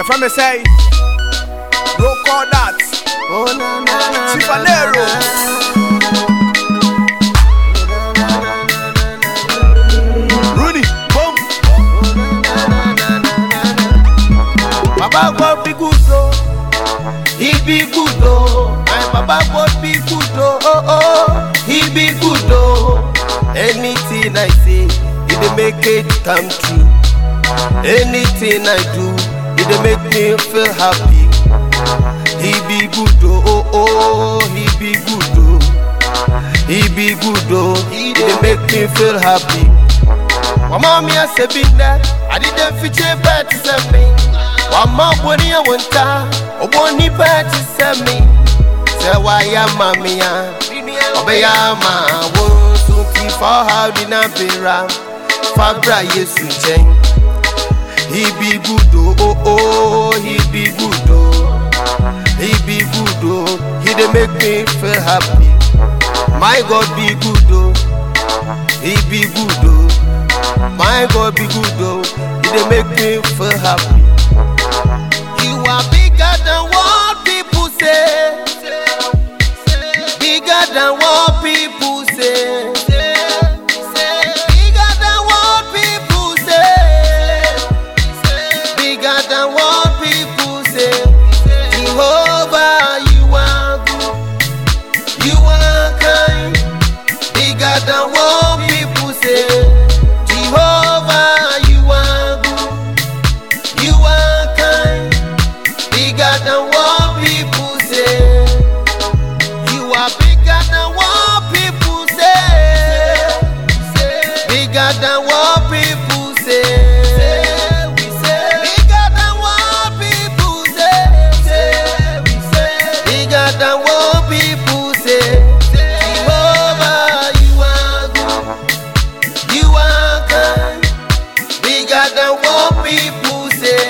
Your friend me say, don't call that. Oh na na na. Chifanero. Rooney, boom. Baba God be good oh, He be good oh. My Baba God be good oh, oh oh. He be good oh. Anything I say, He dey make it come true. Anything I do, He dey make me feel happy. He be good oh, oh oh. He be good oh. He be good oh. He dey make me feel happy. Mama mi ase bi ndẹ, adide fiche bẹẹ ti sẹ mi. Wàmọ boni ẹwọ nta, ọbọ ní bẹẹ ti sẹ mi. Sẹ wá yá ma mi ya, ọbẹ yá ma wo sun ti fọ́ ha di náà bèrà. Fábra Yéṣu jẹun. He be good oh oh oh, he be good oh. He be good oh, he dey make me feel happy. My God be good oh, he be good oh. My God be good though, He dey make me feel happy. You are bigger than what people say. Bigger than what people say. Bigger than what people say. Bigger than what people say. Jehovah, you are good. You are kind. Bigger than what people say. Jehovah, you are good. You are kind. Bigger than what people say. You are bigger than what people say. Bigger than what people say. Bigger than what people say. Bigger than what people say. Jehovah, you are good. You are kind, bigger than what people say.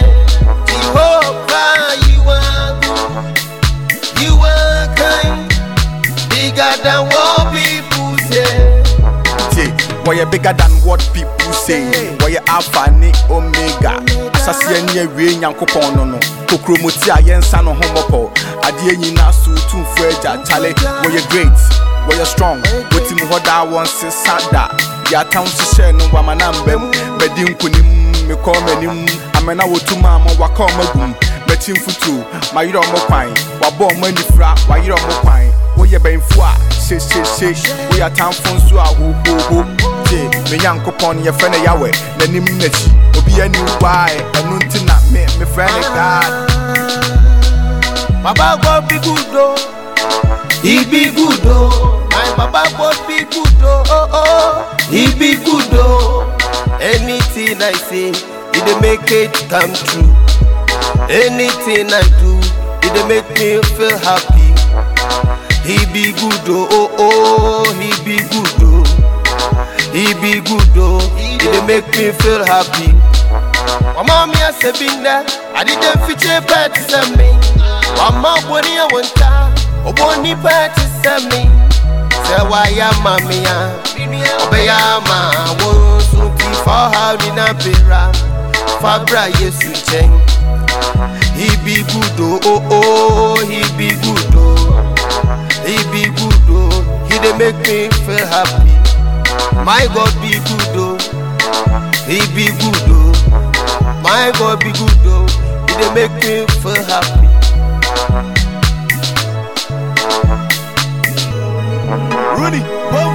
Jehovah, you are good. You are kind, bigger than what people say. Say, wɔyɛ bigger than what people say wɔyɛ alpha ne omega asaseɛ ne awie nyankopɔn no no kokuromoti a yɛnsa no ho mmɔpɔ adeɛ nyinaa so tumfo agya kyale wɔyɛ great wɔyɛ strong wɔtim hɔ daa wɔn sesa da deɛ atam hyehyɛ no wama na mba mu madi nkonim mekɔ m'anim amena wɔtum a ma waka ɔma gum mɛkyi mfuturo mayerɛ ɔmo kwan wabɔ ɔmo anifira wayerɛ ɔmo kwan woyɛ bɛnfo a hyehyehye woyɛ atamfo nso a hohoho gye me nyankopɔn no yɛfrɛ no yawɛ n'anim n'akyi obi ani wae ɛno nti na me mefrɛ ne god Baba God be good oh, He be good oh. My Baba God be good oh, oh oh. He be good oh. Anything I say, He dey make it come true. Anything I do, He dey make me feel happy. He be good oh, oh oh. He be good oh. He be good oh. He dey make me feel happy. Wama mi ase bi ndẹ, adide fiche pẹ ti sẹ mi. Wama boni ẹwọ nta, ọbọ ni pẹ ti sẹ mi. Sẹ wa ya ma mi ya, ọbẹ ya ma wo sun ti fọ ha ni na bera. Fabra Yesu jẹun. He be good oh oh oh, he be good oh. He be good oh, he dey make me feel happy. My God be good oh, he be good oh. My God be good oh, he dey make me feel happy. rooney boom